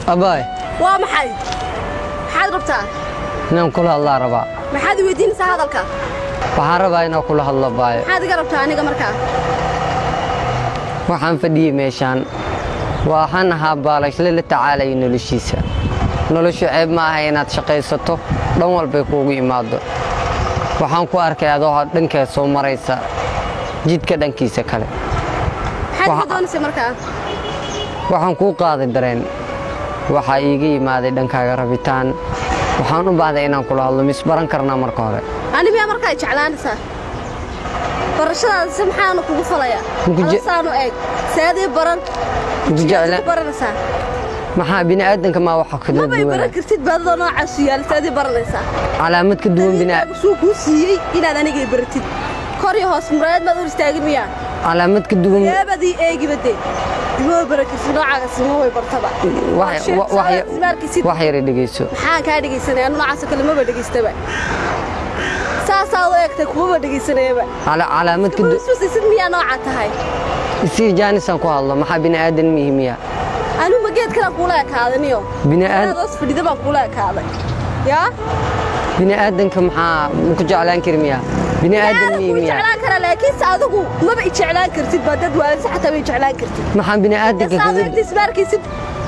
abaay waa maxay maxaad rabtaa inaan kula hadlaa rabaa maxaad i weydiinaysaa hadalka waxaan rabaa inaan kula hadlo baayo maxaad iga rabtaa aniga markaa waxaan fadhiyey meeshaan waxaan ahaa baalashle la tacaalaya noloshiisa noloshu ceeb ma aha inaad shaqaysato dhan walbay kuugu imaado waxaan ku arkay adoo dhankeed soo maraysa jidka dhankiisa kale maxaad iga Waxa- doonaysaa markaa waxaan kuu qaaday dareen waxaa iiga yimaaday dhankaaga rabitaan waxaan u baahday inaan kula hadlo misbaran karnaa marka hore ani miyaa markaa i jeclaanaysaa barashadaada si maxaanu kugu falayaa Muku je- saanu eeg saadii baran Muku jigaad jecla- ku baranaysaa maxaa bini'aadanka maa waxa kala mabay baran duwana kartid baadadoo noocaasu yaala saadii baranaysaa calaamad ka duwan bina Adiga suu kuu siiyey inaad anigay baratid kor iyo hoos muraayad maad hor istaagin miyaa calaamad ka duwan yaabadii eegiba dee diboo baran kartid noocaaga sima way bartaba wax Sheeg, wax- wax- ismaarkiisid wax yara dhegayso maxaan kaa dhegaysanaya anu noocaasoo kale maba dhegaystaba saasaa u eegtay kumaba dhegaysanayaba Cala- calaamad ka du- iswasisid miyaa noocaa tahay isii jaanisaan ku hadlo maxaa bini'aadan mihi miya anu ma geed kalaan kuula ekaadaniyo Bini'aad- hoos fadhida baan kuula ekaaday yaa bini'aadanka maxaa ma ku jeclaan kari miya bini'aadan aada mihi kuu miya jeclaan karaa laakiinse adigu maba i jeclaan kartid baa dad waalisa xataa bay jeclaan kartid maxaa bini'aadanka saad kaga eegta ismaarkaysid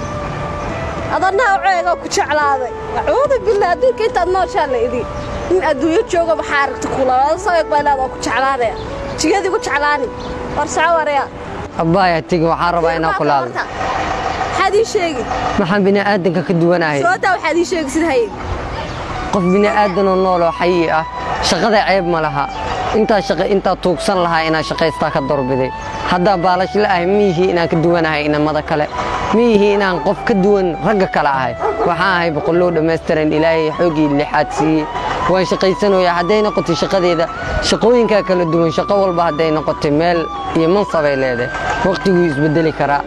adanaa ceegoo ku jeclaaday acuudu billah adduunka intaad nooshaa la idhi in adduunyo jooga maxaa aragti kulaada soo eeg baa ilaada ku jeclaanaya jigadii ku jeclaani war soco waraya abbaaya tegi waxaan rabaa inaan kula hadlo maxaad ii sheegi maxaan bini'aadanka ka duwanahay sootaa waxaad ii sheegi sida haye qof bini'aadanoo nooloo xayi ah shaqada ceeb ma laha intaa shaqa intaa tuugsan lahaa inaan shaqaystaa ka dorbiday haddaa baalashle ahay miyihii inaan ka duwanahay inamada kale miyihii inaan qof ka duwan ragga kale ahay waxaan ahay boqollow dhammaystiran ilaahay xoogii lixaad siiyey waan shaqaysanayaa hadday noqotay shaqadeeda shaqooyinkaa kala duwan shaqo walba hadday noqotay meel iyo mansabay leedahay waqtiguu isbedeli karaa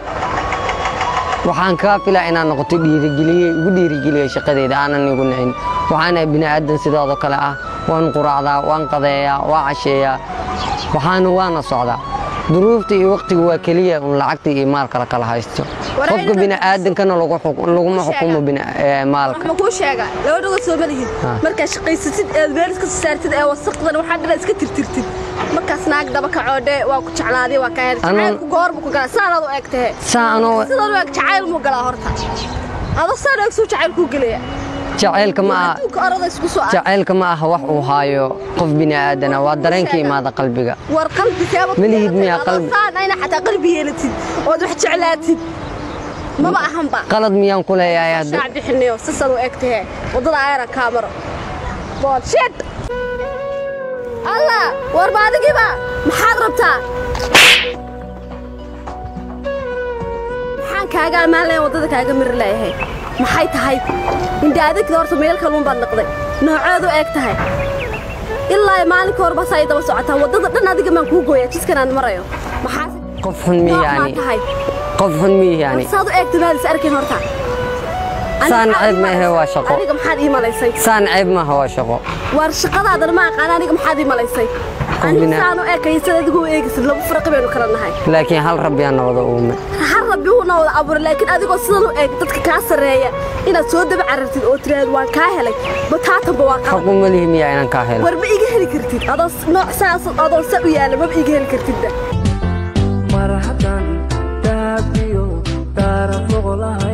waxaan kaa filaa inaan noqoto dhiirigeliye igu dhiirigeliya shaqadeeda aanan igu nicin waxaan ahay bini'aadan sidoodoo kale ah waan quraacdaa waan qadeeyaa waa casheeyaa waxaana waana socdaa duruufta iyo waqtiga waa keliya un lacagta iyo maalka la kala haysto Waraa qofka inuu- bini'aadankana lagu xuk- laguma xukumo bini- ee, maalka waxma kuu sheega laba dhagood soo malihid Ha. markaad shaqaysatid eed meel iska soo saartid ee wasaqdan waxaa dhila iska tirtirtid markaas naag daba kacoodhe waa ku jeclaaday waa kaa hel Anuu- jacaylku goormu ku galaa saanaad u eegtahe saa anoo sidan u eeg jacayl muu galaa horta ado saan eeg suu jacayl kuu gelaya jacaylka ma aha adduunka orada isku soo ar jacaylka ma aha wax uu haayo qof bini'aadana waa dareenka imaada qalbiga war qalbi seeba Ma lihid miyaa qalbi? saan ayna xataa qalbi yeelatid ood wax jeclaatid maba ahanba qalad miyaan ku leeyahay hadda shaac bixinayo sisan u egtahe waddada ayana kaa maro boolshit allah war ma adigiba maxaad rabtaa maxaan kaaga ammaan lahayn waddada kaaga miri leeyahay maxay tahay indha adigda horta meel kaluun baad noqday nooceedu eeg tahay ilaa maalinka horba saa daba socotaa waddada dhan adiga maan kuu gooyaa jidkan aan marayo maxaase qof xun nooc maa miyaani tahay qof xun miyaani saad u eegta maalis arkin horta Saan ceeb ma ahe, waa shaqo. aniga maxaad ii malaysay saan ceeb maaha waa shaqo war shaqadaadana ma aqaan aniga maxaad ii malaysay aniga bina- saan u eekaya sida adigu u eegaysid laba farqi baynu kala nahay laakiin hal rabbiyaa nabada uume har rabbi uuna wada abuuray laakiin adigoo sidan u eeg dadka kaa sarreeya inaad soo daba carartid oo tiraahdo waan kaa helay bataatanba waa qalad xaqu ma lihi miyaa inaan kaa helo war ma iga heli kartid adoo nooc saas adoo sa u yaala maba iga heli kartidda mar haddaan daabiyo daara foqolaha